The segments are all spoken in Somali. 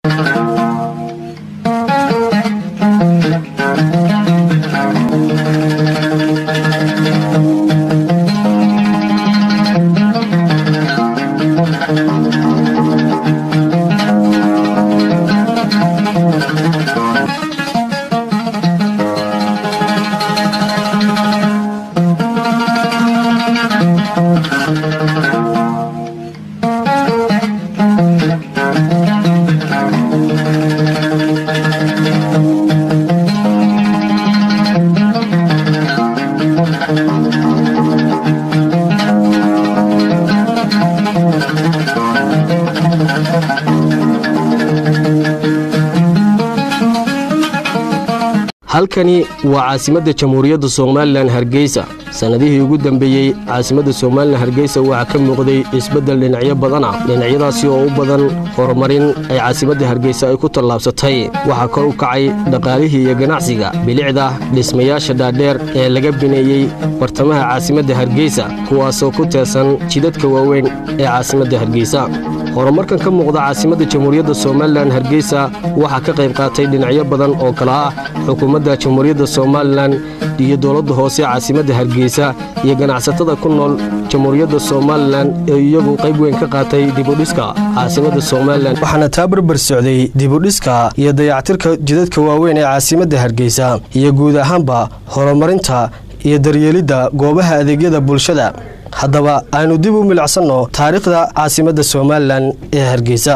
halkani waa caasimadda jamhuuriyadda somalilan hargeysa sannadihii ugu dambeeyey caasimadda somalilan hargeysa waxaa ka muuqday isbeddel dhinacyo badan ah dhinacyadaasi oo u badan horumarin ay caasimadda hargeysa ay ku tallaabsatay waxaa kor u kacay dhaqaalihii iyo ganacsiga bilicda dhismayaasha dhaadheer ee laga bineeyey bartamaha caasimadda hargeysa kuwaasoo ku teesan jidadka waaweyn ee caasimadda hargeysa horumarkan ka muuqda caasimadda jamhuuriyadda somalilan hargeysa waxaa ka qayb qaatay dhinacyo badan oo kale ah xukuumadda jamhuuriyadda somalilan iyo dowladda hoose caasimadda hargeysa iyo ganacsatada ku nool jamhuuriyadda somalilan ee iyagu qayb weyn ka qaatay dibudhiska caasimadda somalilan waxaana taa barbar socday dibudhiska iyo dayactirka jidadka waaweyn ee caasimadda hargeysa iyo guud ahaanba horumarinta iyo daryeelidda goobaha adeegyada bulshada haddaba aynu dib u milicsanno taariikhda caasimadda somalilan ee hargeysa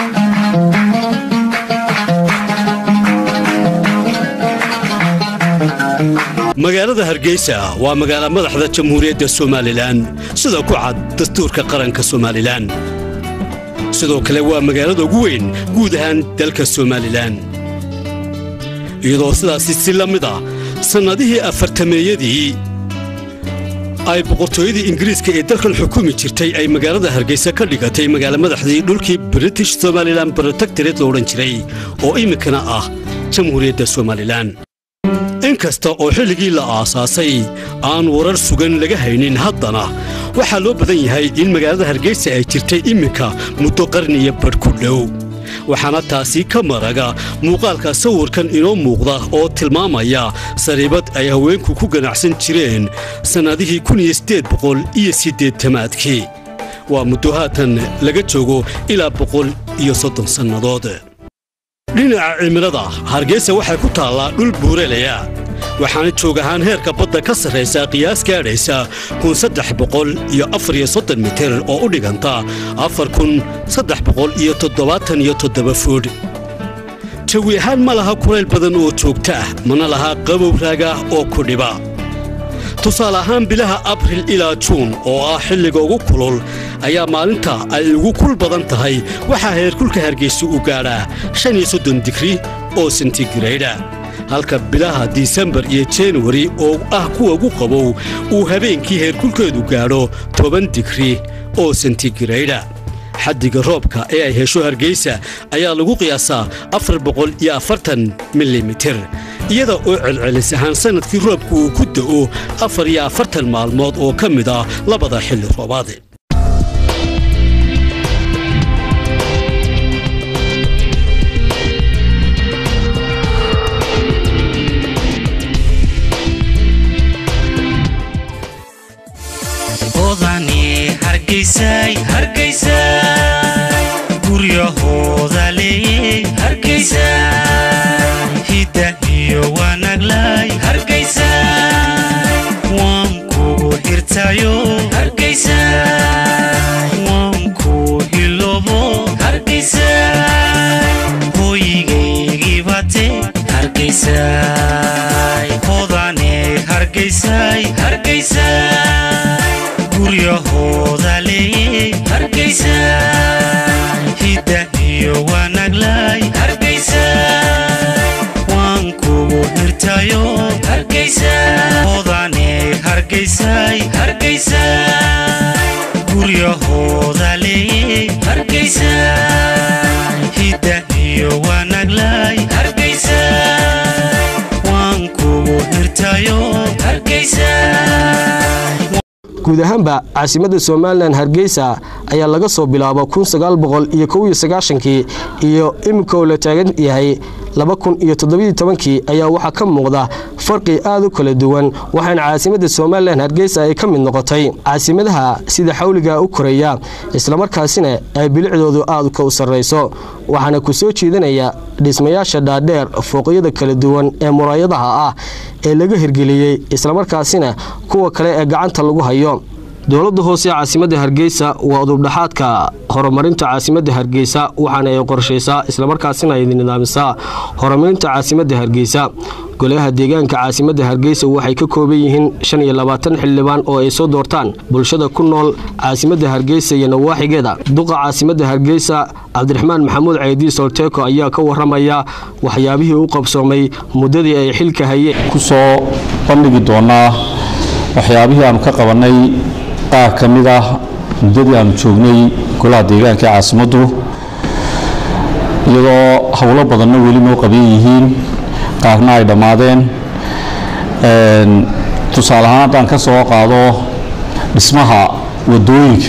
magaalada hargeysa waa magaala madaxda jamhuuriyadda somalilan sida ku cad dastuurka qaranka somalilan sidoo kale waa magaalada ugu weyn guud ahaan dalka somalilan iyadoo sidaasi si la mid ah sannadihii afartameeyadii ay boqortooyadii ingiriiska ee dalkan xukumi jirtay ay magaalada hargeysa ka dhigatay magaala madaxdii dhulkii british somalilan brotectoret lo odhan jiray oo iminkana ah jamhuuriyadda somalilan in kasta oo xilligii la aasaasay aan warar sugan laga haynin haddana waxaa loo badan yahay in magaalada hargeysa ay jirtay iminka muddo qarniya badh ku dhow waxaana taasi ka maraga muuqaalka sawirkan inoo muuqda oo tilmaamaya sariibad ay haweenku ku ganacsan jireen sannadihii iyo siddeetamaadkii waa muddo haatan laga joogo ilaa boqol iyo soddon sannadood dhinaca cimilada hargeysa waxay ku taallaa dhul buuralaya waxaana joog ahaan heerka badda ka sarraysa qiyaas gaadhaysa iyo mitir oo u dhiganta fuudh jawi ahaan ma laha kulayl badan oo joogto ah mana laha qabow raaga oo ku dhiba tusaale ahaan bilaha abril ilaa juun oo ah xilliga ugu kulul ayaa maalinta ay ugu kul badan tahay waxaa heerkulka hargeysa u gaadhaa digri oo sentigrayda halka bilaha disembar iyo januari oo ah kuwa ugu qabow uu habeenkii heerkulkeedu gaadho toban digri oo sentigrayda xaddiga roobka ee ay hesho hargeysa ayaa lagu qiyaasaa milimitir iyada oo celcelis ahaan sannadkii roobku uu ku da'o afar iyo afartan maalmood oo ka mid ah labada xilli roobaad guryahooda leeyey hargeysa hidda iyo wanaglay hargeysa waan kugu xirtayo hargeysa waan ku hilobo hargeysa hooyigaygii bate hargeysa hodane hargeysay hargeysa guryahooda leeyey hargeysa hidda iyo wanaglay hargeysa waan kugu xirtayo hargeysa hodane hargeysay hargeysa guryahooda leeyey hargeysa hidda iyo wanaglay hargeysa waan kugu xirtayo hargeysa guud ahaanba caasimadda somalilan hargeysa ayaa laga soo bilaabo kun sagaal boqol iyo kow iyo sagaashankii iyo iminka oo la taagan yahay laba kun iyo toddobaiyo tobankii ayaa waxaa ka muuqda farqi aad u kala duwan waxaana caasimadda somalilan hargeysa ay ka mid noqotay caasimadaha sida xawliga u koraya islamarkaasina ay bilicdoodu aad ka u sarrayso waxaana ku soo jeedinaya dhismayaasha dhaadheer fooqyada kala duwan ee muraayadaha ah ee laga hirgeliyey islamarkaasina kuwa kale ee gacanta lagu hayo dowladda hoose caasimadda hargeysa waa udubdhaxaadka horumarinta caasimadda hargeysa waxaana ay qorshaysaa islamarkaasina ay nidaamisaa horumarinta caasimadda hargeysa golaha deegaanka caasimadda hargeysa waxay ka kooban yihiin shan iyo labaatan xildhibaan oo ay soo doortaan bulshada ku nool caasimadda hargeysa iyo nawaaxigeeda duqa caasimadda hargeysa cabdiraxmaan maxamuud ceydi solteko ayaa ka waramaya waxyaabihii u qabsoomay muddadii ay xilka hayeen kusoo bandhigi doonaa waxyaabihii aanu ka qabanay qaar ka mid ah muddadii aanu joognay golaha deegaanka ee caasimaddu iyadoo howlo badanna weli noo qaban yihiin qaarna ay dhammaadeen tusaale ahaan haddaan ka soo qaado dhismaha waddooyinka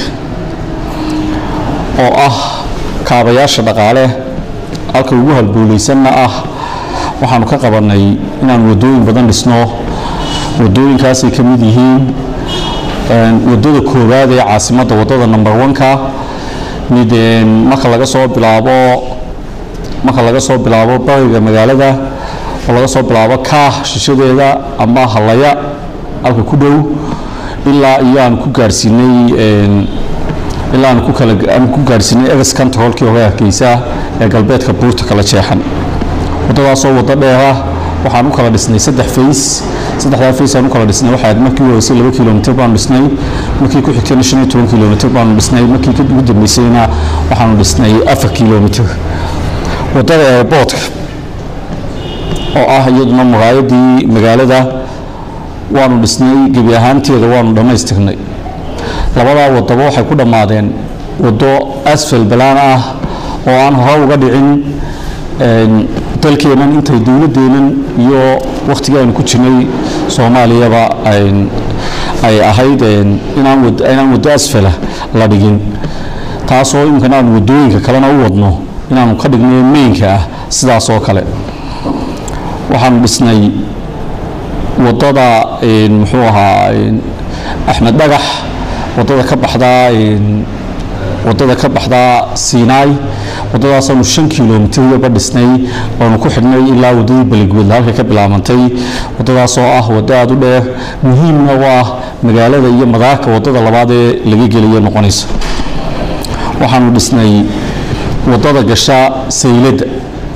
oo ah kaabayaasha dhaqaale halka ugu halbowlaysanna ah waxaanu ka qabannay inaanu waddooyin badan dhisno waddooyinkaasay ka mid yihiin waddada koowaad ee caasimadda waddada number one-ka mid marka laga soo bilaabo marka laga soo bilaabo bariga magaalada oo laga soo bilaabo kaah shishadeeda ama halaya halka ku dhow ilaa iyo aan ku gaarsiinay ilaa aan ku kala aan ku gaarsiinay egas controlkii hore hargeysa ee galbeedka buurta kala jeexan waddadaasoo waddo dheera waxaan u kala dhisnay saddex fays saddexdaa fays aan u kala dhisnay waxaa ahayd markii horeysay laba kilomitir baanu dhisnay markii ku xigtayna shan iyo toban kilomitir baanu dhisnay markii ugu dambeysayna waxaanu dhisnay afar kilomitir waddada airboortka oo ah iyaduna muraayadii magaalada waanu dhisnay gebi ahaanteeda waanu dhammaystirnay labadaa waddaba waxay ku dhammaadeen waddo asfal balaan ah oo aan hore uga dhicin dalkeennan intay dowladdeennan iyo wakhtigii aynu ku jirnay soomaaliyaba ay ahayd inaan waddo asfala la dhigin taasoo iminkana aanu waddooyinka kalena u wadno inaanu ka dhigno meynka ah sidaas oo kale waxaanu dhisnay waddada muxuu ahaa axmed dhagax waddada ka baxdaa waddada ka baxdaa siinaay waddadaasaanu shan kilomitir yaba dhisnay oonu ku xidhnay ilaa waddadii beligweedla halka ka bilaabantay waddadaasoo ah waddo aada u dheer muhiimna u ah magaalada iyo madaarka waddada labaad ee laga gelayo noqonaysa waxaanu dhisnay waddada gasha sayladda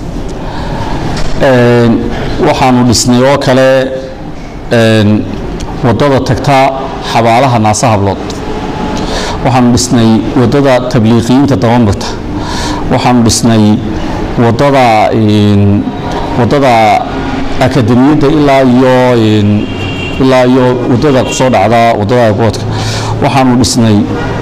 waxaanu dhisnay oo kale waddada tagta xabaalaha naasa hablood waxaanu dhisnay waddada tabliiqiyiinta dabamarta waxaanu dhisnay waddada waddada akademiyadda ilaa iyo ilaa iyo waddada kusoo dhacda waddada airboortka waxaanu dhisnay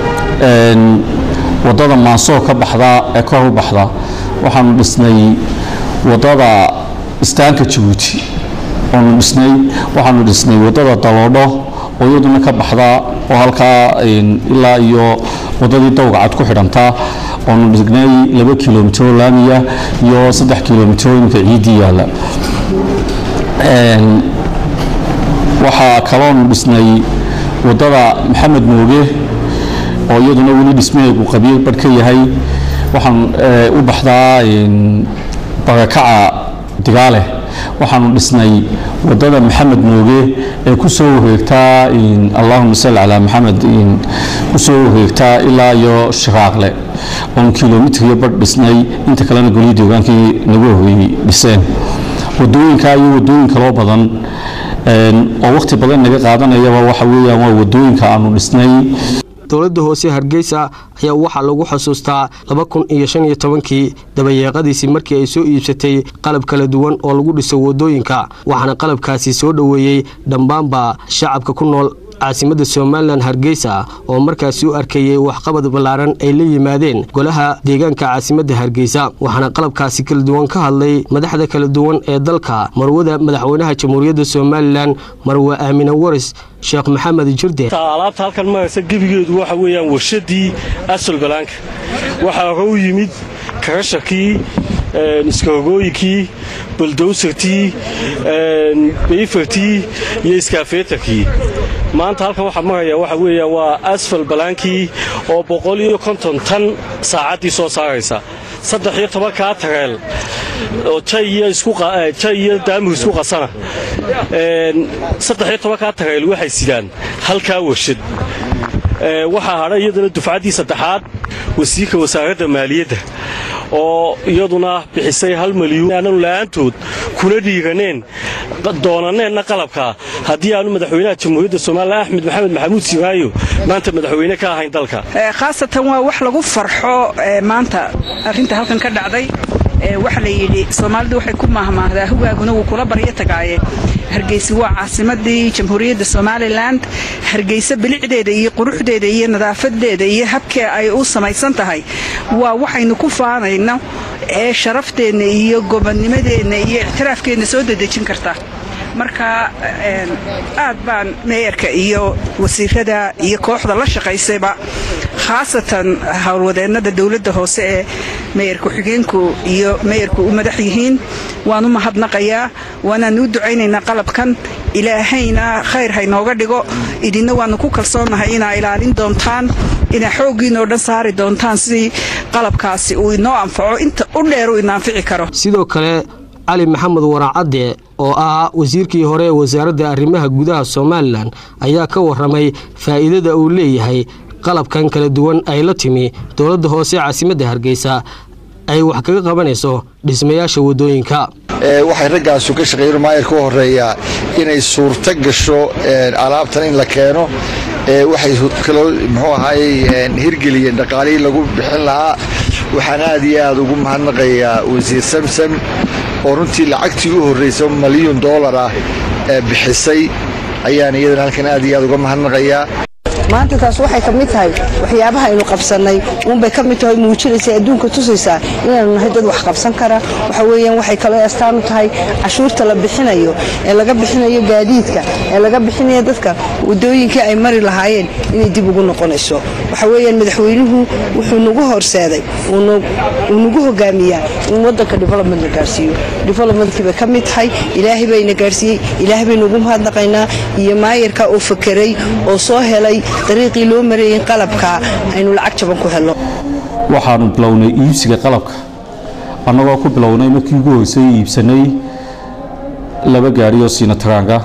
waddada maansoo ka baxda ee kor u baxda waxaanu dhisnay waddada istaanka jabuuti oonu dhisnay waxaanu dhisnay waddada daloodho oo iyaduna ka baxda oo halkaa ilaa iyo waddadii dawgacad ku xidhanta oonu dhignay laba kilomitiro laamiya iyo saddex kilomitiro iminka ciiddii yaalla waxaa kaloonu dhisnay waddada maxamed mooge oo iyaduna weli dhismaheegu qabiil badh ka yahay waxaan u baxdaa barakaca digaale waxaanu dhisnay waddada maxamed mooge ee ku soo wareegtaa allahuma salli calaa maxamed ku soo wareegtaa ilaa iyo shiraaqle oon kilomitir iyo badh dhisnay inta kalena golihii deegaankii nagu horreeyey dhiseen waddooyinkaa iyo waddooyin kaloo badan oo wakhti badan naga qaadanayaba waxa weeyaan waa waddooyinka aanu dhisnay dowladda hoose hargeysa ayaa waxaa lagu xusuustaa laba kun iyo shan iyo tobankii dabayeeqadiisii markii ay soo iibsatay qalab kala duwan oo lagu dhiso waddooyinka waxaana qalabkaasi soo dhoweeyey dhammaanba shacabka ku nool caasimadda somalilan hargeysa oo markaasi u arkayey waxqabad ballaaran ay la yimaadeen golaha deegaanka caasimadda hargeysa waxaana qalabkaasi kala duwan ka hadlay madaxda kala duwan ee dalka marwada madaxweynaha jamhuuriyadda somalilan marwe aamine waris sheekh maxamed jirde alaabta halkan maraysa gebigeedu waxa weeyaan warshadii asal balaanka waxaa hore u yimid karashakii iskahogooyinkii buldowsartii beyfartii iyo iskaafeetarkii maanta halkan waxaa maraya waxa weeyaan waa asfal balaankii oo boqol iyo konton tan saacaddii soo saaraysa saddex iyo tobankaa tareel oo jay iyo daamur isku qasana saddex iyo tobankaa tareel waxay sidaan halkaa warshad waxaa hadha iyadana dufcaddii saddexaad wasiirka wasaaradda maaliyadda oo iyaduna bixisay hal malyuun aananu la'aantood kuna dhiiraneen doonaneenna qalabka haddii aanu madaxweynaha jamhuuriyadda somalilan axmed maxamed maxamuud siiraayo maanta madaxweyne ka ahayn dalka khaasatan waa wax lagu farxo maanta arrinta halkan ka dhacday waxa la yidhi soomaalidu waxay ku maahmaahdaa hugaaguna wuu kula baryo tagaaye hargeysa waa caasimadii jamhuuriyadda somalilan hargeysa bilicdeeda iyo quruxdeeda iyo nadaafadeeda iyo habkee ay u samaysan tahay waa waxaynu ku faanayno ee sharafteenna iyo gobonnimadeenna iyo ictiraafkeenna soo dedejin karta marka aad baan meeyarka iyo wasiirada iyo kooxda la shaqaysayba khaasatan howlwadeennada dowladda hoose ee meeyar ku-xigeenku iyo meeyarku u madax yihiin waan u mahadnaqayaa waanaan u ducaynaynaa qalabkan ilaahayna khayr haynooga dhigo idinna waannu ku kalsoonnahay inaa ilaalin doontaan inaa xooggiinoo dhan saari doontaan sidii qalabkaasi uu inoo anfaco inta u dheer uu ina anfici karo sidoo kale cali maxamed waraacadde oo ah wasiirkii hore ee wasaaradda arrimaha gudaha somalilan ayaa ka warramay faa'iidada uu leeyahay qalabkan kala duwan ay la timi dowladda hoose caasimadda hargeysa ay wax kaga qabanayso dhismayaasha waddooyinka waxay raggaasu ka shaqeeyeen maayarka u horeeyaa inay suurto gasho alaabtan in la keeno waxay kaloo muxuu ahaayey hirgeliyeen dhaqaalihii lagu bixin lahaa waxaan aad iyo aad ugu mahadnaqayaa wasiir samsam oo runtii lacagtii u horraysa malyuun doolar ah ee bixisay ayaan iyadana halkan aad iyo aad uga mahadnaqayaa maanta taas waxay ka mid tahay waxyaabaha aynu qabsannay uunbay ka mid tahay muujinaysa adduunka tusaysaa inaanu nahay dad wax qabsan kara waxa weeyaan waxay kaloo astaan u tahay cashuurta la bixinayo ee laga bixinayo gaadiidka ee laga bixinayo dadka waddooyinkii ay mari lahaayeen inay dib ugu noqonayso waxa weeyaan madaxweynuhu wuxuu nagu horseeday uu nagu hogaamiyaa in waddanka development la gaarsiiyo developmentkiibay ka mid tahay ilaahay bayna gaarsiiyey ilaahay baynu ugu mahadnaqaynaa iyo maayarka oo fakeray oo soo helay dariiqii loo mareeyey qalabka aynu lacag jaban ku helno waxaanu bilownay iibsiga qalabka annagoo ku bilownay markii ugu horeysay iibsanay laba gaari oo siinataraanga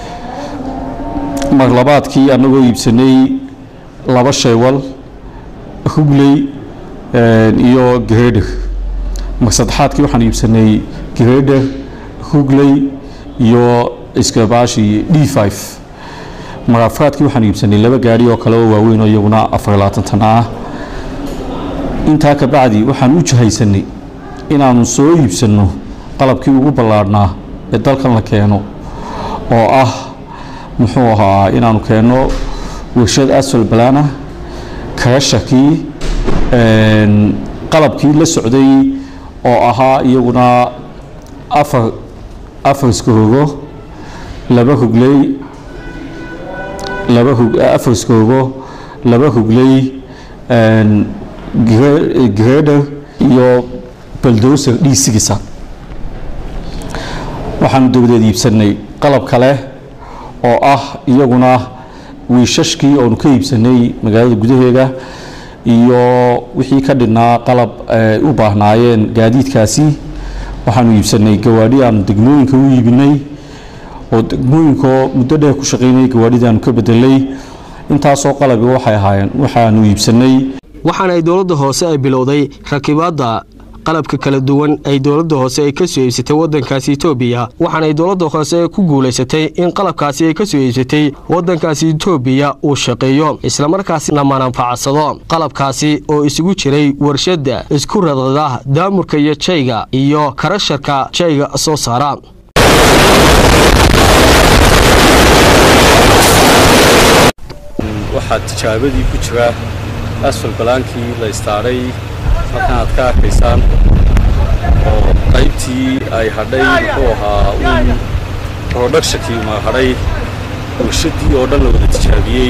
mar labaadkii annagoo iibsanay laba shaywal hugley iyo gareedher mar saddexaadkii waxaan iibsanay gareedher hugley iyo iskabaashii d five marafraadkii waxaan iibsanay laba gaari oo kale oo waaweyn oo iyaguna afar tan ah intaa ka bacdi waxaan u jahaysanay inaannu soo iibsanno qalabkii ugu ballaadhnaa ee dalkan la keeno oo ah muxuu ahaa inaannu keenno warshad asfal balana karashakii qalabkii la socday oo ahaa iyaguna afar afar iskahoogo laba hugley laba afar iskoogo laba hugley greder iyo baldoser dhiisigisa waxaanu dabadeed iibsanay qalab kale oo ah iyaguna wiishashkii oonu ka iibsanay magaalada gudaheeda iyo wixii ka dhinaa qalab u baahnaayeen gaadiidkaasi waxaanu iibsanay gawaadhi aanu degmooyinka u iibinay oo degmooyinkoo muddo dheer ku shaqaynayay gawaadhidaanu ka bedelay intaasoo qalabi waxay ahaayeen waxaanu iibsanay waxaana ay dowladda hoose ay bilowday rakibaadda qalabka kala duwan ay dowladda hoose ay ka soo iibsatay waddankaasi etoobiya waxaana ay dowladda hoose ku guulaysatay in qalabkaasi ay ka soo iibsatay waddankaasi etoobiya uu shaqeeyo islamarkaasna mananfacadsado qalabkaasi oo isugu jiray warshadda isku radada daamurka iyo jayga iyo karasharka jayga soo saara waxaa tijaabadii ku jira asfal balaankii la istaaray halkan aad ka arkaysaan oo qaybtii ay hadhay muxuu ahaa uun productionkii ma hadhay warshadii oo dhan la wada tijaabiyey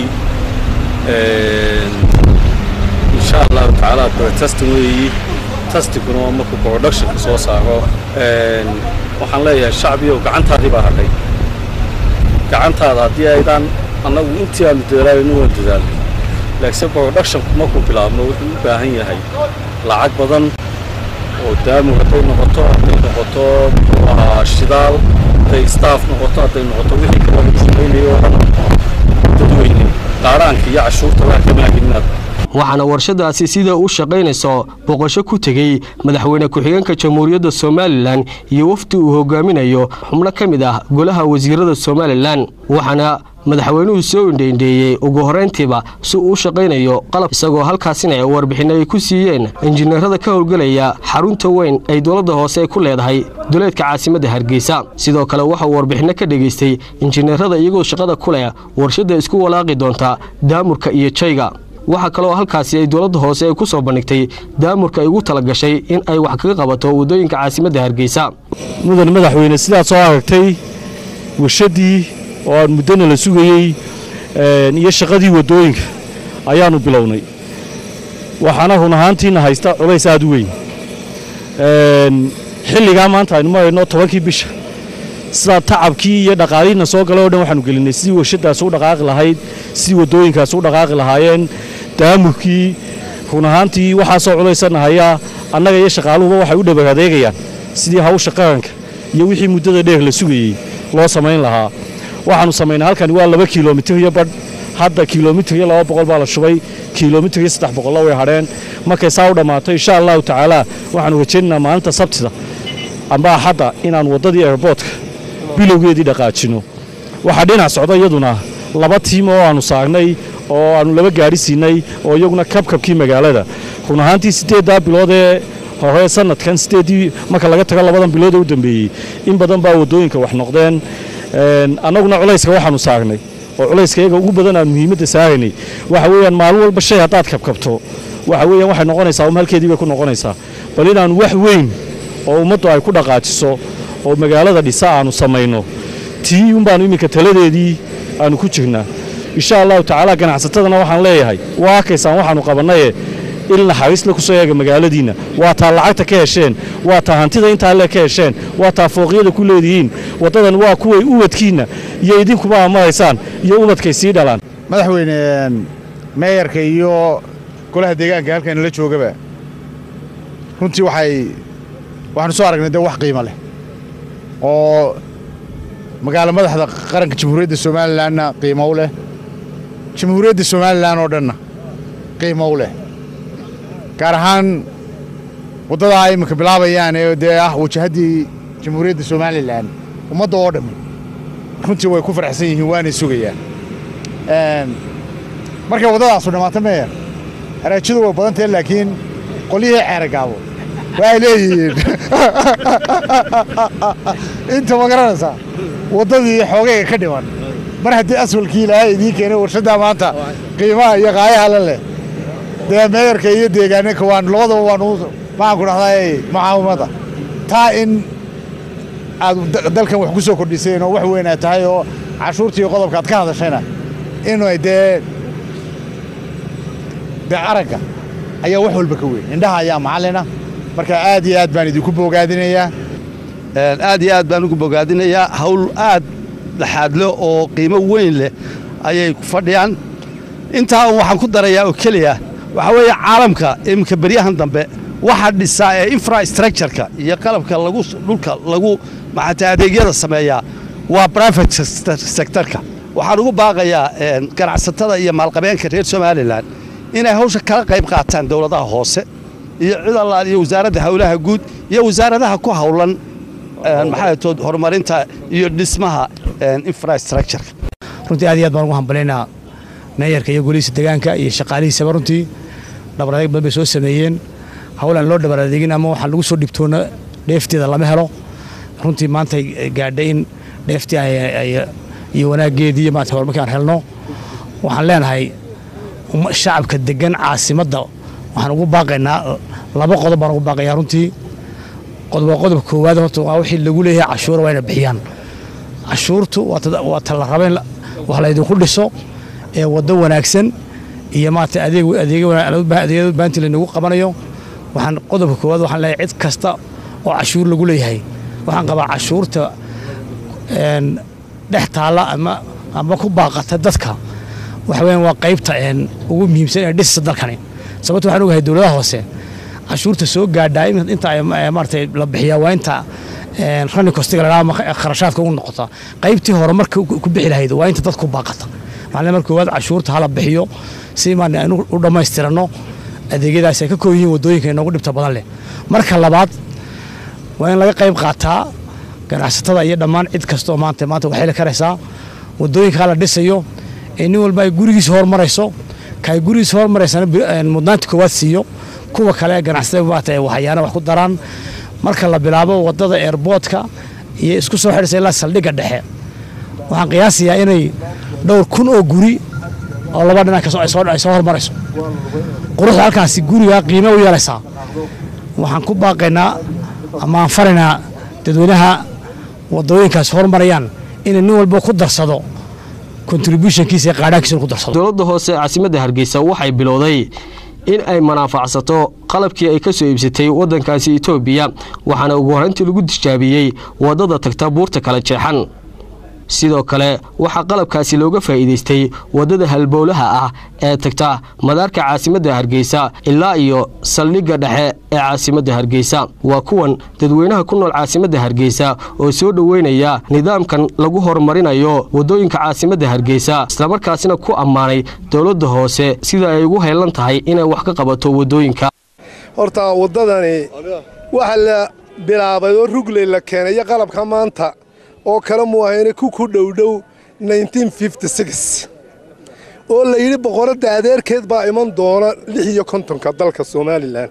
insha allahu tacaala testing weeyi testinguna waa markuu productionka soo saaro waxaan leeyahay shacbiyow gacantaadii baa hadhay gacantaada haddii aydaan annagu intii aanu dadaalayno waan dadaalnay laakiin productionku markuu bilaabno wuxuu u baahan yahay lacag badan oo daamu hadday noqoto hadday noqoto muxuu ahaa shidaal hadday staff noqoto hadday noqoto wixii kale lagu shaqaynayo oo dhan dadweyne qaaraanka iyo cashuurta waa ka maaginnaad waxaana warshadaasi sida u shaqaynayso boqosho ku tegey madaxweyne ku-xigeenka jamhuuriyadda somalilan iyo wafdi uu hogaaminayo xubno ka mid ah golaha wasiirada somalilan waxaana madaxweynuhu soo indheindheeyey ugu horrayntiiba si uu u shaqaynayo qalab isagoo halkaasina warbixinno ay ku siiyeen injineerada ka howlgelaya xarunta weyn ay dowladda hoose ku leedahay duleedka caasimadda hargeysa sidoo kale waxauu warbixinno ka dhegaystay injineerada iyagoo shaqada ku leh warshadda isku walaaqi doonta daamurka iyo jayga waxaa kaloo halkaasi ay dowladda hoose ay ku soo bandhigtay daamurka ay ugu tala gashay in ay wax kaga qabato waddooyinka caasimadda hargeysa mudan madaxweyne sidaad soo aragtay warshaddii oo aan muddana la sugayey iyo shaqadii waddooyinka ayaannu bilownay waxaana run ahaantiina haysta culays aad u weyn xilligaa maanta aynu marayno tobankii bisha sidaa tacabkii iyo dhaqaalihiina soo galay o dhan waxaanu gelinay sidii warshadaasi u dhaqaaqi lahayd sidii waddooyinkaasi u dhaqaaqi lahaayeen daamurkii run ahaantii waxaasoo culaysana hayaa annaga iyo shaqaaluhuba waxay u dhabar adeegayaan sidii hawsha qaranka iyo wixii muddada dheer la sugayey loo samayn lahaa waxaannu samaynay halkani waa laba kilomitir iyo badh hadda kilomitir iyo laba boqol baa la shubay kilomitir iyo saddex boqolla way hadheen markay saa u dhammaato insha allahu tacaala waxaannu rajaynaynaa maalinta sabtida amba axadda inaannu waddadii airboortka bilowgeedii dhaqaajino waxaa dhinac socda iyaduna laba tiim oo aannu saagnay oo aannu laba gaari siinay oo iyaguna kabkabkii magaalada run ahaantii siddeeddaa bilood ee hore sanadkan siddeeddii marka laga tago labadan bilood ee u dambeeyey in badan baa waddooyinka wax noqdeen annaguna culayska waxaannu saagnay oo culayska iyaga ugu badan aan muhiimadda saaraynay waxa weeyaan maalin walba shay haddaad kabkabto waxa weeyaan waxay noqonaysaa um halkeedii bay ku noqonaysaa bal inaannu wax weyn oo ummaddu ay ku dhaqaajiso oo magaalada dhisa aannu samayno tii un baannu iminka taladeedii aannu ku jirnaa insha allahu tacaala ganacsatadana waxaan leeyahay waa arkaysaan waxaannu qabannaye il naxariisle ku soo eega magaaladiinna waa taa lacagta ka hesheen waa taa hantida intaa le ka hesheen waa taa fooqyada ku leedihiin waddadan waa kuway ubadkiinna iyo idinkuba amaraysaan iyo ubadkay sii dhalaan madaxweyne meeyarka iyo golaha deegaanka halkan la joogaba runtii waxay waxaanu soo aragnay dee wax qiimo leh oo magaalo madaxda qaranka jamhuuriyadda somalilanna qiimo u leh jamhuuriyadda somalilan oo dhanna qiimo u leh gaar ahaan waddadaa ay iminka bilaabayaan ee dee ah wajahaddii jamhuuriyadda somalilan ummadda oo dhammi runtii way ku faraxsan yihiin waanay sugayaan markay waddadaasu dhammaato meeyer haraajadu way badan tahay laakiin qolyihii ceeragaabo waxay leeyihiin inta ma garanaysaa waddadii xoogayga ka dhiman mar haddii aswalkii ilaahay idiin keenay warshaddaa maanta qiimaha iyo qaayaha la leh dee meeyarka iyo deegaanka waan labadaba waanu maxaan ku dhahdaa mucaawimada taa in aad dalkan wax ku soo kordhiseen oo wax weyn aad tahay oo cashuurtii qodobka aad ka hadashayna inay dee dee aragga ayaa wax walba ka weyn indhaha ayaa macallina marka aad iyo aad baan idinku bogaadinayaa aad iyo aad baan ugu bogaadinayaa hawl aad dhaxaadle oo qiimo weyn leh ayay ku fadhiyaan intaa waxaan ku darayaa oo keliya waxaa weeye caalamka iminka beryahan dambe waxa dhisaa ee infrastructureka iyo qalabka lagu dhulka lagu maxata adeegyada sameeyaa waa private sectorka waxaan ugu baaqayaa ganacsatada iyo maalqabeenka reer somalilan inay hawsha kala qayb qaataan dowladaha hoose iyo cid allaal iyo wasaaradda howlaha guud iyo wasaaradaha ku howlan maxaatood horumarinta iyo dhismaha infrastructureka runtii aad iyo aad baan ugu hambalaynaa meeyarka iyo golihiisa deegaanka iyo shaqaalihiisaba runtii dhabar adeeg badan bay soo sameeyeen howlaan loo dhabar adeegin ama waxaan lagu soo dhibtoona dheefteeda lama helo runtii maanta gaadhay in dheeftii iyo wanaaggeedii iyo maanta horumarkii aan helno waxaan leenahay umma- shacabka degan caasimadda waxaan ugu baaqaynaa laba qodob baan ugu baaqayaa runtii qodob waa qodobka koowaad horta waa wixii lagu leeyahay cashuura waa inay bixiyaan cashuurtu waa ta- waa ta la raba in la- wax laydinku dhiso ee waddo wanaagsan iyo maarata adeeg adeegyo wana- adeegyada baanti laynagu qabanayo waxaan qodobka koowaad waxaan leeyahay cid kasta oo cashuur lagu leeyahay waxaan qabaa cashuurta een, dhex taalla ama ama ku baaqata dadka waxa weeyaan waa qaybta een, ugu muhiimsan ee dhisisa dalkani sababta waxaan ogahay dowladaha hoose cashuurta soo gaadhaa in- inta ay ma- maaragtay la bixiyaa waa inta een, running costiga la dhaha ama kharashaadka ugu noqota qaybtii hore marka ku ku bixi lahayd waa inta dadku ku baaqata waxaan leeyahay marka koowaad cashuurta hala bixiyo si maan aynu u dhammaystirano adeegyadaas ay ka kooban yihiin waddooyinka inoogu dhibta badan leh marka labaad waa in laga qayb qaataa ganacsatada iyo dhammaan cid kastoo maanta maanta waxay la karaysaa waddooyinkaa la dhisayo ee nin walba ay gurigiisa hormarayso ka ay gurigiisa hormaraysana bi- een, mudnaanta koowaad siiyo kuwa kale ganacsatada maanta ay waxyaana wax ku daraan marka la bilaabo waddada airboodka iyo isku soo xidhaysa ilaa saldhigga dhexe waxaan qiyaasayaa inay dhowr kun oo guri oo laba dhinac kasoo ay soo- ay soo hormarayso quruxda halkaasi guriga qiime u yeelaysaa waxaan ku baaqaynaa ama aan faraynaa dadweynaha wadooyinkaas horumarayaan inay nin walba ku darsado contributionkiisa iyo qaadhaankiisa ku darsado dowladda hoose ee caasimadda hargeysa waxay bilowday in ay manaafacsato qalabkii ay ka soo iibsatay waddankaasi etoobiya waxaana ugu horrayntii lagu tijaabiyey waddada tagta buurta kala jeexan sidoo kale waxaa qalabkaasi looga faa'iidaystay waddada halbowlaha ah ee tagta madaarka caasimadda hargeysa ilaa iyo saldhigga dhexe ee caasimadda hargeysa waa kuwan dadweynaha ku nool caasimadda hargeysa oo soo dhoweynaya nidaamkan lagu horumarinayo waddooyinka caasimadda hargeysa islamarkaasina ku ammaanay dowladda hoose sida ay ugu heelan tahay inay wax ka qabato waddooyinka horta waddadani waxa la bilaabay oo rugley la keenay iyo qalabka maanta oo kale muu ahayna ku ku dhowdhow 1956 oo la yidhi boqoradda adeerkeed baa iman doona lix iyo kontonka dalka somalilan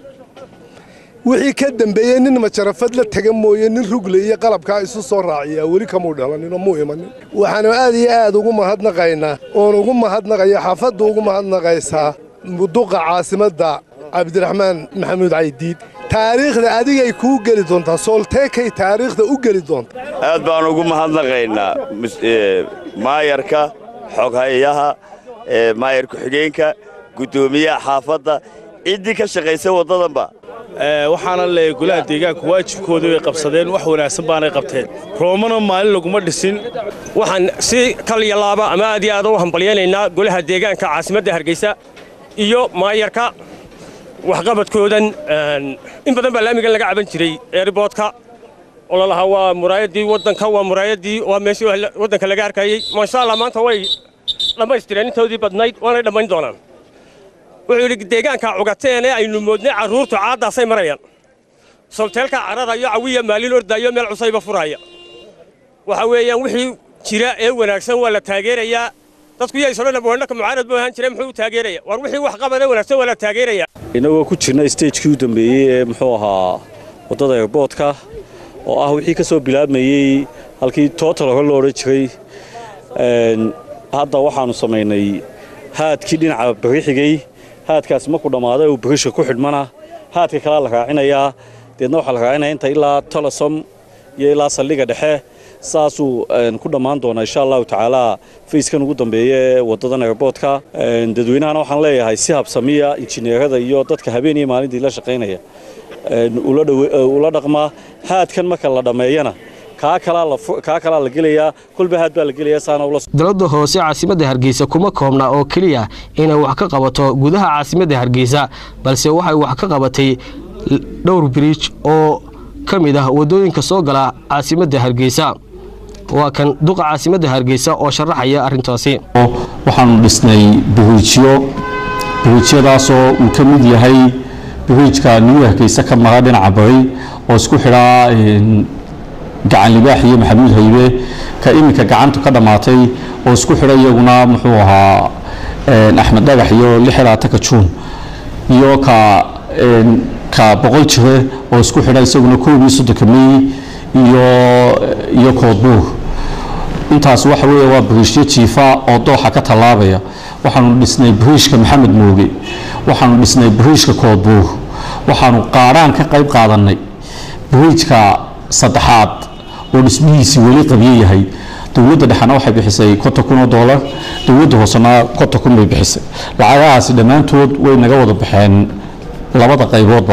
wixii ka dambeeyey nin majarafad la tega mooye nin rugley iyo qalabkaa isu soo raaciyaa weli kamuu dhalaninoo muu imanin waxaanu aad iyo aad ugu mahadnaqaynaa oon ugu mahadnaqaya xaafadda ugu mahadnaqaysaa muduqa caasimadda cabdiraxmaan maxamuud caydiid taariikhda adigay kuu geli doontaa soolteekay taariikhda u geli doontaa aad baan ugu mahadnaqaynaa mus- ee, maayarka xoghayaha ee, maayar ku-xigeenka guddoomiyaha xaafadda ciddii ka shaqaysa waddadanba waxaana leeyahay golaha deegaanku waajibkoodii bay qabsadeen wax wanaagsan baanay qabteen roomana maalin laguma dhisin waxaan si kal iyo laaba ama aad iyo aad u hambalyaynaynaa golaha deegaanka caasimadda hargeysa iyo maayarka waxqabadkoodan een, in badan baa laamigan laga caban jiray eeriboodka oo lalahaa waa muraayaddii waddanka waa muraayaddii waa meeshii wax la- waddanka laga arkayey maasha allah maanta way dhammaystireen intoodii badnayd waanay dhammayn doonaan wuxuu yidhi deegaanka cugateene aynu moodnay carruurtu caaddaasay marayaan solteelka cararayo cawiya maalin ordaayo meel cusayba furaya waxa weeyaan wixii jira ee wanaagsan waa la taageerayaa dadku yay sodhan boodhaka mucaarad buu ahaan jiray muxuu u taageeraya war wixii wax qabad ee wanaagsan waa la taageeraya inagoo ku jirna stagekii u dambeeyey ee muxuu ahaa waddada airboodka oo ah wixii ka soo bilaabmayey halkii total hore loo odhan jiray Een, hadda waxaannu samaynay haadkii dhinaca bari xigay haadkaasi markuu dhammaaday uu barisha ku xidhmana haadka kalea la raacinayaa deedna waxaa la raacinaya inta ilaa tolosom iyo ilaa saldhigga dhexe saasuu een, ku dhammaan doonaa insha allahu tacaala fayskan ugu dambeeya ee waddadan airboodka Een, dadweynahana waxaan leeyahay si habsamiya injineerada iyo dadka habeen iyo maalintii la shaqaynaya een, ula dhawe- ee, ula dhaqmaa haadkan marka la dhammeeyana kaa kalaa la fu- kaa kalaa la gelayaa kolba haad baa la gelayaa saana ula dowladda hoose caasimadda hargeysa kuma koobna oo keliya inay wax ka qabato gudaha caasimadda hargeysa balse waxay wax ka qabatay l- dhowr biriij oo ka mid ah waddooyinka soo gala caasimadda hargeysa waa kan duqa caasimadda hargeysa oo sharaxaya arrintaasi waxaanu dhisnay biriijyo biriijyadaasoo uu ka mid yahay biriijka new hargeysa ka mara dhinaca bari oo isku xidhaa een, gacan libaax iyo maxamuud haybe ka iminka gacantu ka dhammaatay oo isku xidha iyaguna muxuu ahaa een, axmed dhagax iyo lix iyo labaatanka juun iyo ka een, ka boqol jire oo isku xidha isaguna koob iyo soddonka mey iyo iyo koodbuur intaas waxa weeye waa biriishyo jiifa oo dooxa ka tallaabaya waxaanu dhisnay bariishka maxamed mooge waxaanu dhisnay bariishka koodbuur waxaanu qaadhaan ka qayb qaadannay bariijka saddexaad oo dhismihiisii weli qabyo yahay dowladda dhexena waxay bixisay konton kun oo doolar dowladda hoosena konton kun bay bixisay lacagahaasi dhammaantood way naga wada baxeen labada qayboodba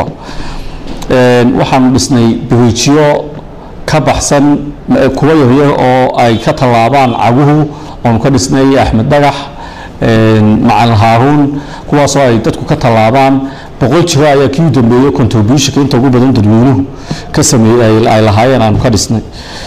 waxaanu dhisnay bariijyo ka baxsan kuwa yaryar oo ay ka tallaabaan caguhu oonu ka dhisnay axmed dhagax macalin haaruun kuwaasoo ay dadku ka tallaabaan boqol jiro ayaa kii u dambeeyey contributionka inta ugu badan dadweynuhu ka sameeyey ay lahaayeen aanu ka dhisnay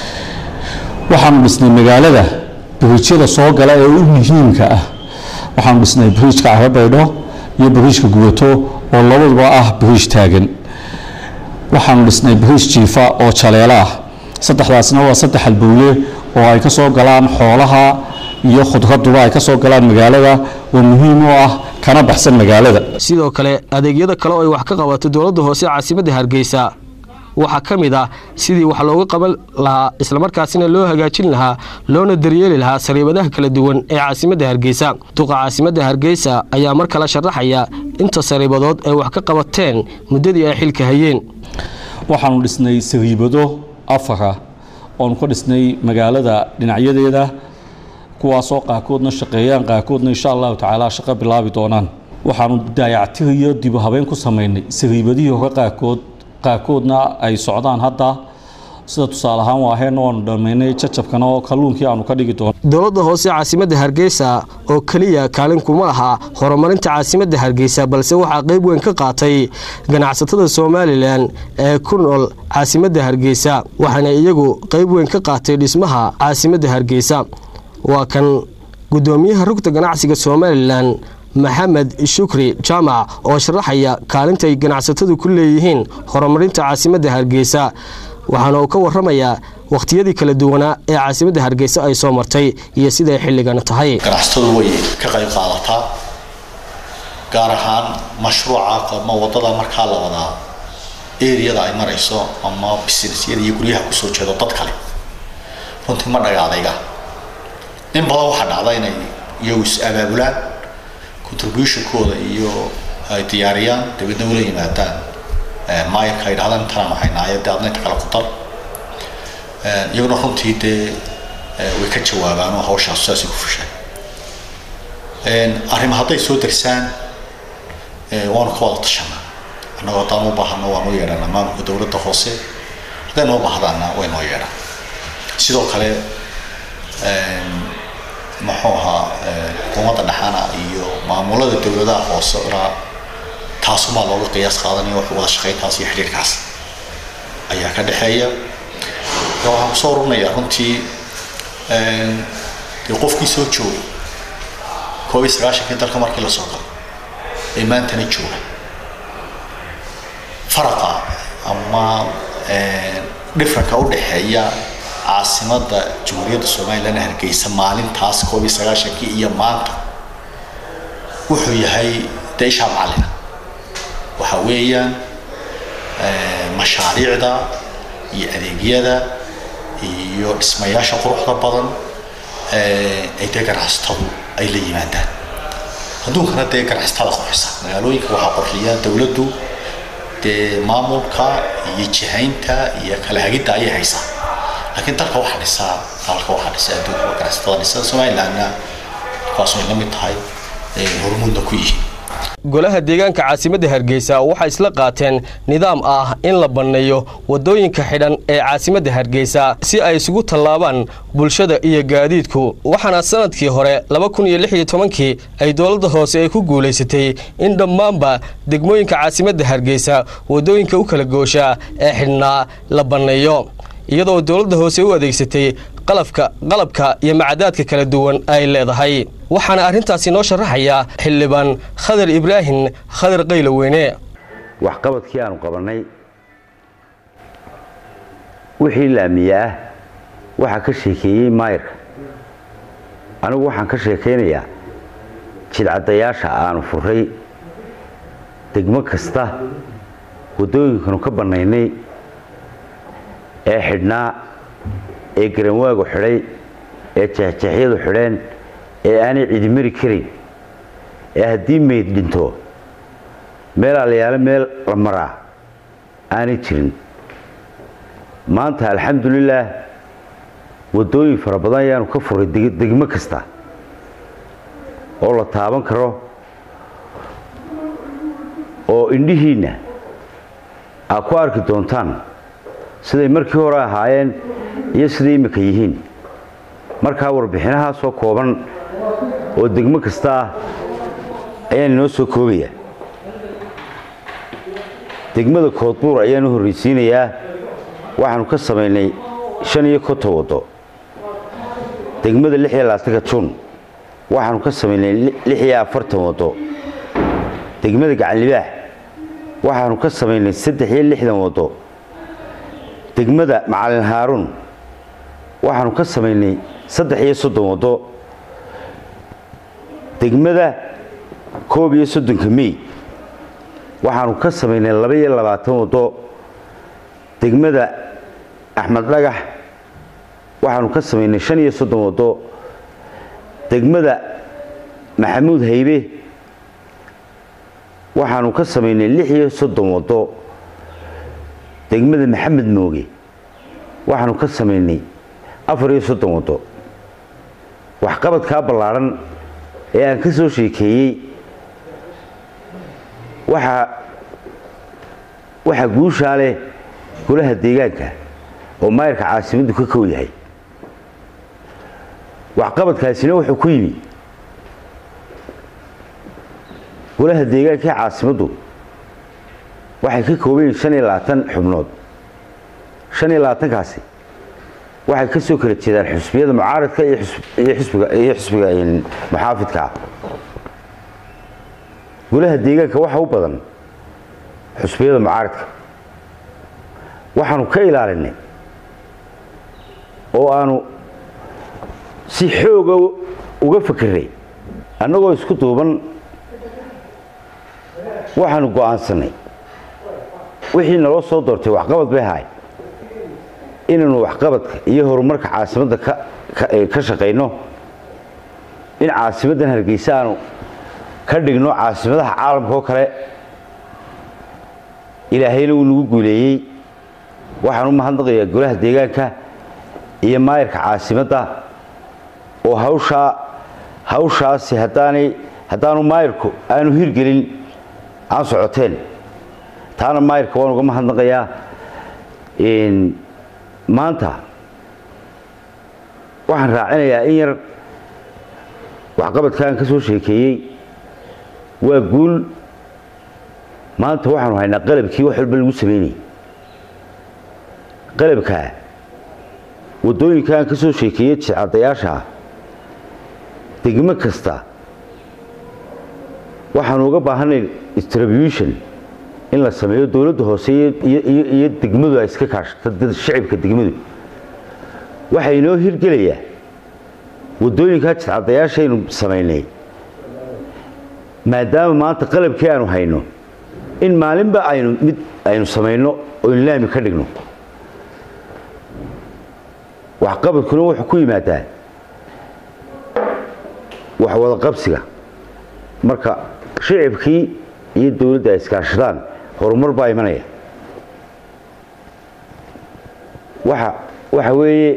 waxaanu dhisnay magaalada bariijyada soo gala ee u muhiimka ah waxaanu dhisnay bariijka carabaydho iyo bariijka gubato oo labaduba ah bariij taagan waxaanu dhisnay bariij jiifa oo jaleelo ah saddexdaasna waa saddex halbowle oo ay ka soo galaan xoolaha iyo khudraduba ay ka soo galaan magaalada oo muhiim u ah kana baxsan magaalada sidoo kale adeegyada kale oo ay wax ka qabato dowladda hoose caasimadda hargeysa waxaa ka mid ah sidii wax looga qaban lahaa islamarkaasina loo hagaajin lahaa loona daryeeli lahaa sariibadaha kala duwan ee caasimadda hargeysa duqa caasimadda hargeysa ayaa mar kale sharaxaya inta sariibadood ay wax ka qabateen muddadii ay xilka hayeen waxaanu dhisnay sariibado afara oonu ka dhisnay magaalada dhinacyadeeda kuwaasoo qaarkoodna shaqeeyaan qaarkoodna insha allahu tacaala shaqo bilaabi doonaan waxaanu daayactir iyo dibu habeen ku samaynay sariibadihii hore qaarkood qaarkoodna ay socdaan hadda sida tusaale ahaan waaheenna waanu dhammaynay jajabkana oo kalluunkii aanu ka dhigi doono dowladda hoose caasimadda hargeysa oo keliya kaalin kuma laha horumarinta caasimadda hargeysa balse waxaa qayb weyn ka qaatay ganacsatada somalilan ee ku nool caasimadda hargeysa waxaana iyagu qayb weyn ka qaatay dhismaha caasimadda hargeysa waa kan gudoomiyaha rugta ganacsiga somalilan maxamed shukri jaamac oo sharaxaya kaalintay ganacsatadu ku leeyihiin horumarinta caasimadda hargeysa waxaana uu ka waramayaa wakhtiyadii kala duwanaa ee caasimadda hargeysa ay soo martay iyo siday xilligan tahay ganacsatadu way ka qayb qaadataa gaar ahaan mashruuca ama wadada markaa la wadaa eriyada ay marayso ama businessyada iyo guryaha kusoo jeedo dad kale runtii ma dhagaadayga in badan waxaa dhacda inay iyagu is abaabulaan contributionkooda iyo ay diyaariyaan dabeedna ula yimaadaan maayarka ay dhahdaan intanaan waxaynaaye dee adna inta kale ku dar iyaguna runtii dee way ka jawaabaan oo hawshaas saasay ku fushaan arrimo hadday soo darsaan waanu ka wada tashanaa annagoo haddaan u baahano waanu yeedhanaa maamulka dowladda hoose hadday noo baahdaana way noo yeedhaan sidoo kale muxuu ahaa xukuumadda dhexana iyo maamulada dowladaha hoose ilaa taasumaa looga qiyaas qaadanaya wax wada shaqayntaas iyo xidhiirkaas ayaa ka dhexeeya waxaan kusoo ururinayaa runtii dee qofkii soo joogay koob iyo sagaashankii dalka markii la soo galay ee maantana jooga faraqa ama dhifranka u dhexeeya caasimadda jamhuuriyadda somalilan hargeysa maalintaas koob iyo sagaashankii iyo maanta wuxuu yahay dee ishaa macallina waxa weeyaan mashaariicda iyo adeegyada iyo dhismayaasha quruxda badan ay dee ganacsatadu ay la yimaadaan adduunkana dee ganacsatada qurxisa magaalooyinka waxaa qurxiya dowladdu dee maamulka iyo jihaynta iyo kala hagidda ayay haysaa laakiin dalka waxaa dhisaa dalka waxaa dhisa adduunka waa ganacsatada dhisa somalilandna kuwaas way la mid tahay hormuudna ku yihiin golaha deegaanka caasimadda hargeysa waxay isla qaateen nidaam ah in la banneeyo waddooyinka xidhan ee caasimadda hargeysa si ay isugu tallaabaan bulshada iyo gaadiidku waxaana sanadkii hore laba kun iyo lix iyo tobankii ay dowladda hoose ay ku guulaysatay in dhammaanba degmooyinka caasimadda hargeysa waddooyinka u kala goosha ee xidhnaa la banneeyo iyadoo dowladda hoose u adeegsatay qalabka qalabka iyo macadaadka kala duwan ay leedahay waxaana arrintaasi noo sharaxaya xildhibaan khadar ibraahim khadar qayloweyne waxqabadkii aanu qabannay wixii laamiye ah waxaa ka sheekeeyey maayarka anigu waxaan ka sheekaynayaa jidcadayaasha aanu furay degmo kasta waddooyinkanu ka bannaynay ee xidhnaa ee garanwaagu xidhay ee jeexjeexyadu xidheen ee aanay cidimari karayn ee haddii meyd dhinto meel alayaalo meel la maraa aanay jirin maanta alxamdulilaah waddooyin fara badan ayaanu ka furay degmo kasta oo la taaban karo oo indhihiinna aad ku arki doontaan siday markii hore ahaayeen iyo siday imminka yihiin markaa warbixinahaasoo kooban oo degmo kasta ah ayaan inoo soo koobaya degmada koodbuur ayaan u horraysiinayaa waxaanu ka samaynay shan iyo konton waddo degmada lix iyo labaatanka juun waxaanu ka samaynay lix iyo afartan waddo degmada gacanlibaax waxaanu ka samaynay saddex iyo lixdan waddo degmada macalin haaruun waxaanu ka samaynay saddex iyo soddon waddo degmada koob iyo soddonka mey waxaanu ka samaynay laba iyo labaatan waddo degmada axmed dhagax waxaanu ka samaynay shan iyo soddon waddo degmada maxamuud haybe waxaanu ka samaynay lix iyo soddon waddo degmada maxamed mooge waxaanu ka samaynay afar iyo soddon waddo waxqabadkaa ballaadhan ee aan ka soo sheekeeyey waxaa waxaa guushaa leh golaha deegaanka oo maayarka caasimaddu ka kow yahay waxqabadkaasina wuxuu ku yimi golaha deegaanka ee caasimaddu waxay ka kooban yihiin shan iyo labaatan xubnood shan iyo labaatankaasi waxay ka soo kala jeedaan xusbiyada mucaaradka iyo xusbiga iyo xusbiga muxaafidka ah golaha deegaanka waxa u badan xusbiyada mucaaradka waxaanu ka ilaalinay oo aanu si xooga uga fakeray annagoo isku duuban waxaanu go'aansannay wixii naloo soo doortay waxqabad bay ahaay inaynu waxqabadka iyo horumarka caasimadda ka shaqayno in caasimaddan hargeysa aanu ka dhigno caasimadaha caalamka oo kale ilaahayna wuu nagu guuleeyey waxaan u mahadnaqayaa golaha deegaanka iyo maayarka caasimadda oo hawshaa hawshaasi haddaanay haddaanu maayarku aanu hirgelin aan socoteen taana maayarka waan uga mahadnaqayaa maanta waxaan raacinayaa in yar waxqabadka aan ka soo sheekeeyey waa guul maanta waxaanu haynaa qalabkii wax walba lagu samaynayay qalabkaa waddooyinka aan ka soo sheekeeyey jicadayaasha degmo kasta waxaanu uga baahanay distribution in la sameeyo dowladda hoose iyo degmadu ay iska kaashato shicibka degmadu waxaa inoo hirgelayaa waddooyinkaa jidcadayaashaynu samaynay maadaama maanta qalabkii aanu hayno in maalinba aynu mid aynu samayno oynu laami ka dhigno waxqabadkuna wuxuu ku yimaadaa wax wada qabsiga marka shicibkii iyo dowladda ay iskaashadaan horumar baa imanaya waxa waxa weeye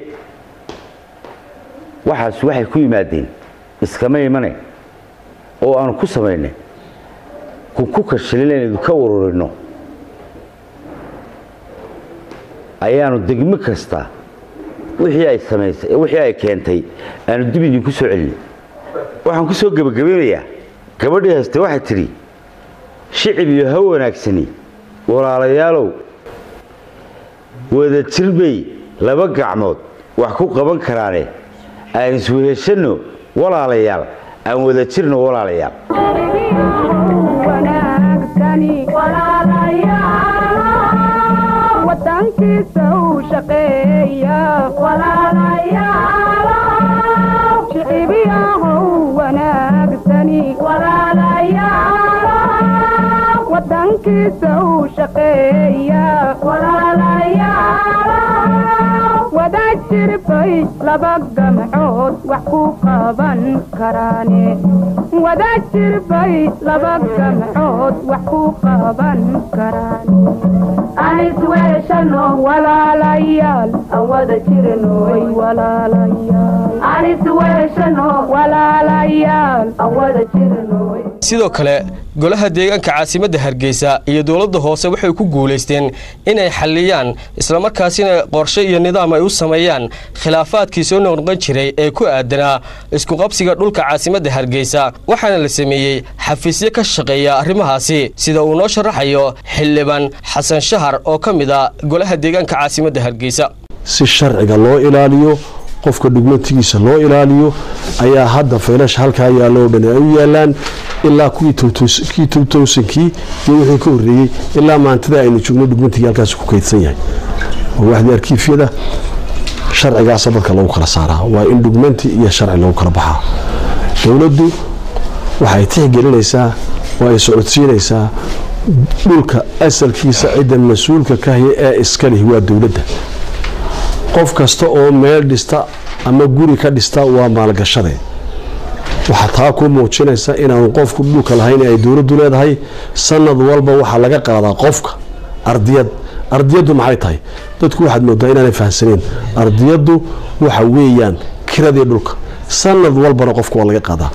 waxaas waxay ku yimaadeen iskama imane oo aanu ku samaynay ku kashilin inaynu ka ururino ayaanu degmo kasta wixii ay samaysay wixii ay keentay aanu dib idinku soo celinay waxaan ku soo gebagabeynayaa gabadhii hayste waxay tidhi shicib iyo ha wanaagsani walaalayaalow wada jir bay laba gacmood wax ku qaban karaane aan isweheshanno walaalayaal aan wada jirno walaalayaal wadankiisa uu shaqeeya shicibiyahow wanaagsani wadankiisa uu shaqeeya wada jirbay laba gamcood wax ku qaban karaane wada jirbay laba gamcood wax ku qaban karaane anis weeshano walaalayaal aan wada jirnoy walaalayaal anis weeshano walaalayaal aan wada jirnoy sidoo kale golaha deegaanka caasimadda hargeysa iyo dowladda hoose waxay ku guulaysteen inay xalliyaan islamarkaasina qorshe iyo nidaam ay u sameeyaan khilaafaadkii soo noqnoqon jiray ee ku aadanaa iskuqabsiga dhulka caasimadda hargeysa waxaana la sameeyey xafiisyo ka shaqeeya arrimahaasi sida uu noo sharaxayo xildhibaan xasan shahar oo ka mid a golaha deegaanka caasimadda hargeysa si sharciga loo ilaaliyo qofka dhugmatigiisa loo ilaaliyo ayaa hadda faylasha halkaa yaallo oo dhan ay u yaalaan ilaa kuwii kii towtowsankii iyo wixii ka horreeyey ilaa maantada aynu joogno dhugmatigii halkaas ku kaydsan yahay waa waxdii arkiifyada sharcigaasa dadka lagu kala saaraa waa in dhugmanti iyo sharci lagu kala baxaa dowladdu waxay tixgelinaysaa oo ay socodsiinaysaa dhulka asalkiisa cidda mas-uulka ka haya ee iska lihi waa dowladda qof kasta oo meel dhista ama guri ka dhista waa maalgashade waxaa taa ku muujinaysa inaanu qofku dhulka lahayn ay dowladdu leedahay sanad walba waxaa laga qaadaa qofka ardiyad ardiyaddu maxay tahay dadku waxaad moodaa inaanay fahamsaneen ardiyaddu waxa weeyaan kiradii dhulka sanad walbana qofka waa laga qaadaa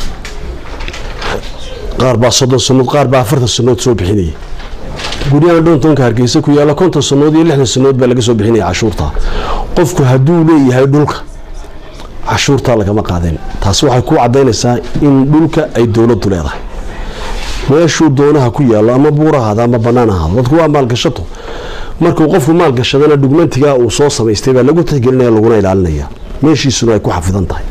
qaar baa soddon sannood qaar baa afartan sannood soo bixinaya guryahan dhontonka hargeysa ku yaalla konton sannood iyo lixdan sannood baa laga soo bixinaya cashuurta qofku hadduu leeyahay dhulka cashuurtaa lagama qaadeen taasi waxay ku cadaynaysaa in dhulka ay dowladdu leedahay meeshuu doonaha ku yaallo ama buurahaada ama bannaan ahaado dadku waa maalgashato markuu qofku maalgashadana dhugmantigaa uu soo samaystay baa lagu tixgelinaya laguna ilaalinaya meeshiisuna ay ku xafidan tahay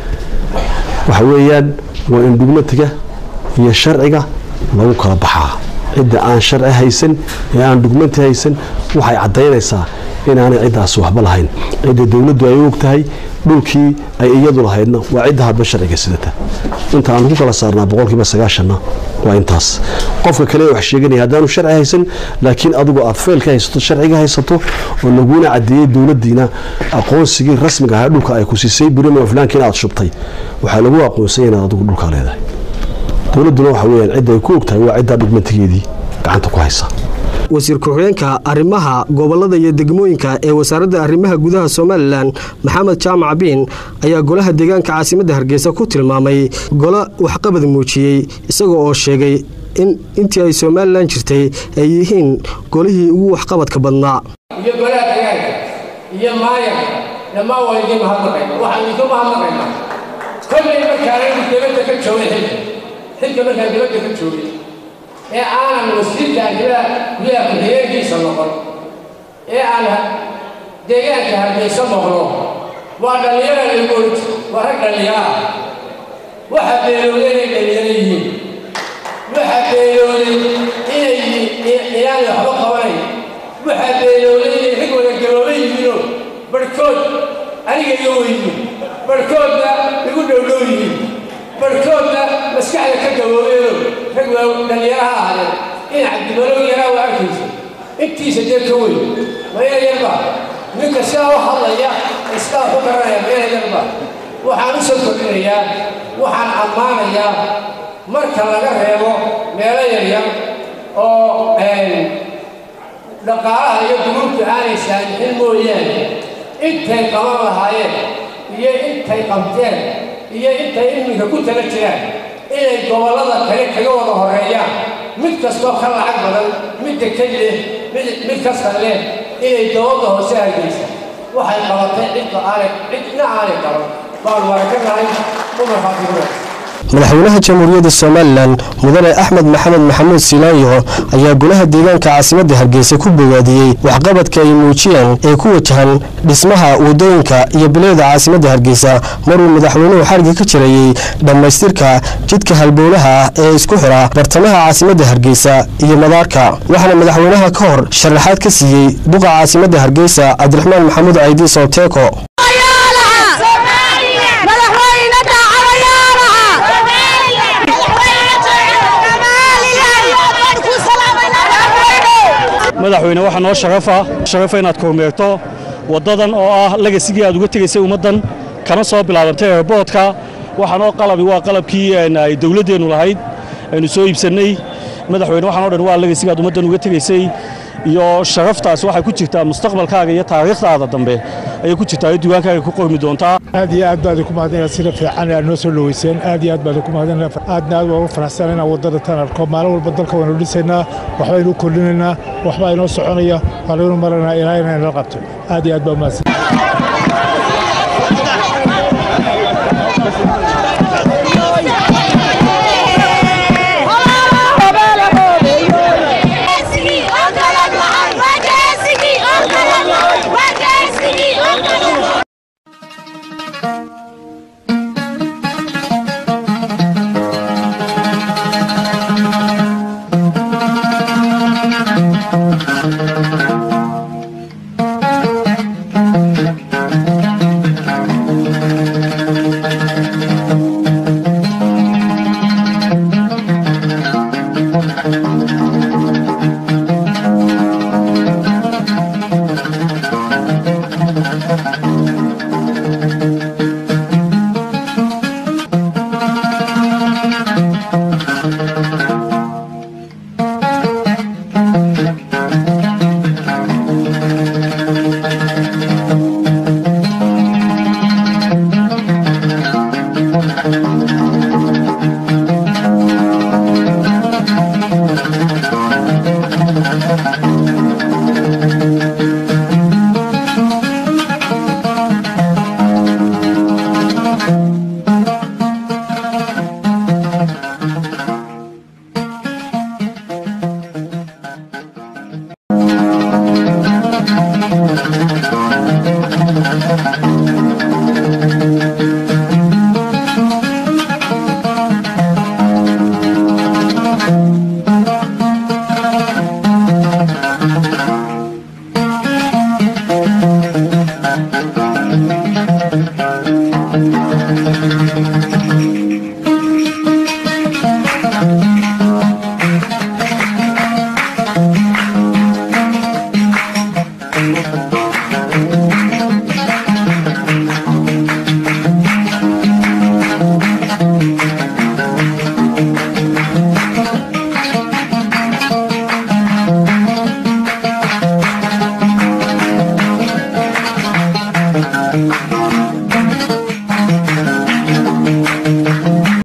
waxa weeyaan waa in dhugmatiga iyo sharciga lagu kala baxaa cidda aan sharci haysan ee aan dhugmanti haysan waxay caddaynaysaa inaanay ciddaasi waxba lahayn cidda dowladdu ay og tahay dhulkii ay iyadu lahaydna waa cidda hadba sharciga sidata inta aan ku kala saarnaa boqolkiiba sagaashanna waa intaas qofka kale wax sheeganaya haddaanu sharci haysan laakiin adigu aad feelka haysato sharciga haysato oo laguna cadeeyey dowladdiina aqoonsigii rasmiga ahaa dhulka ay ku siisay birima flaanka inaad shubtay waxaa lagu aqoonsanya inaad adigu dhulkaa leedahay dowladduna waxa weyaan cidda ay ku og tahay waa ciddaa dhugmantigeedii gacanta ku haysa wasiir ku-xigeenka arrimaha gobolada iyo degmooyinka ee wasaaradda arrimaha gudaha somalilan maxamed jaamac biin ayaa golaha deegaanka caasimadda hargeysa ku tilmaamay golo waxqabad muujiyey isaga oo sheegay in intii ay somalilan jirtay ay yihiin golihii ugu waxqabadka badnaa iyo golaha deegaanka iyo maayarka dhammaan waa idin mahadnaqayna waxaan idinku mahadnaqaynaa kollay markaanaynu dibadda ka joogay xilka xilka markaan dibadda ka joogay ee aanan wasiirka arrimaha gudaha ku-xigeenkiisa noqon ee aan deegaanka hargeysa noqdo waa dhallinyara lagood waa rag dhallinyara waxa beelooday inay dhallinyaro yihiin waxa beelooday inay inaanay waxba qabanayn waxa beelooday inay rag wada galooba yihiinoo barhkood aniga iga weydiin barhkoodna igu dhowdhow yihiin barhkoodna maskaxda ka gaboobeedo rag waa dhallinyaraha ahaadeen in cabdimalow yaraa waa arkaysa intiisa dee ka weyn ma ina yarba ninka sidaa u hadlaya iskaa ku garanaya ma ina yarba waxaan u soo kordhinayaa waxaan ammaanayaa marka laga reebo meelo yaryar oo dhaqaalaha iyo duruubta aanay saamixin mooyaane intay qaban lahaayeen iyo intay qabteen iyo intay iminka ku tala jiraan inay gobollada kale kaga wada horeeyaan mid kastoo ka lacag badan midda ka leh mid kasta leh inay dowladda hoose hargeysa waxay qabatay cidda aanay cidna aanay qaban baan warakanahay umar faatimureed madaxweynaha jamhuuriyadda somalilan mudane axmed maxamed maxamuud silaayo ayaa golaha deegaanka caasimadda hargeysa ku bogaadiyey waxqabadka ay muujiyeen ee ku wajahan dhismaha wadooyinka iyo bileeda caasimadda hargeysa maruu madaxweynuhu xarga ka jirayey dhammaystirka jidka halbowlaha ah ee isku xira bartamaha caasimadda hargeysa iyo madaarka waxaana madaxweynaha ka hor sharaxaad ka siiyey duqa caasimadda hargeysa cabdiraxmaan maxamuud caydi sooteeko madaxweyne waxaa noo sharafa sharafa inaad kormeerto waddadan oo ah legasigii aad uga tegaysay ummaddan kana soo bilaabantay airboodka waxaan oo qalabi waa qalabkii ay dowladdeennu lahayd aynu soo iibsannay madaxweyne waxaan o dhan waa legasigaad ummaddan uga tegaysay iyo sharaftaas waxay ku jirtaa mustaqbalkaaga iyo taariikhdaada dambe ayay ku jirtaa iyo diiwaankaaga ku qormi doontaa aad iyo aad baad ku mahadinaa sida fiican aad noo soo dhaweyseen aad iyo aad baad ku mahadinaa aadna aad waan u faraxsan inaan waddada tan arko maalin walba dalka waanu dhisaynaa waxbaynu kordhinaynaa waxbaa inoo soconaya waa laynu maranaa ilaa inay nala qabto aad iyo aad baa umahadsan Thank you.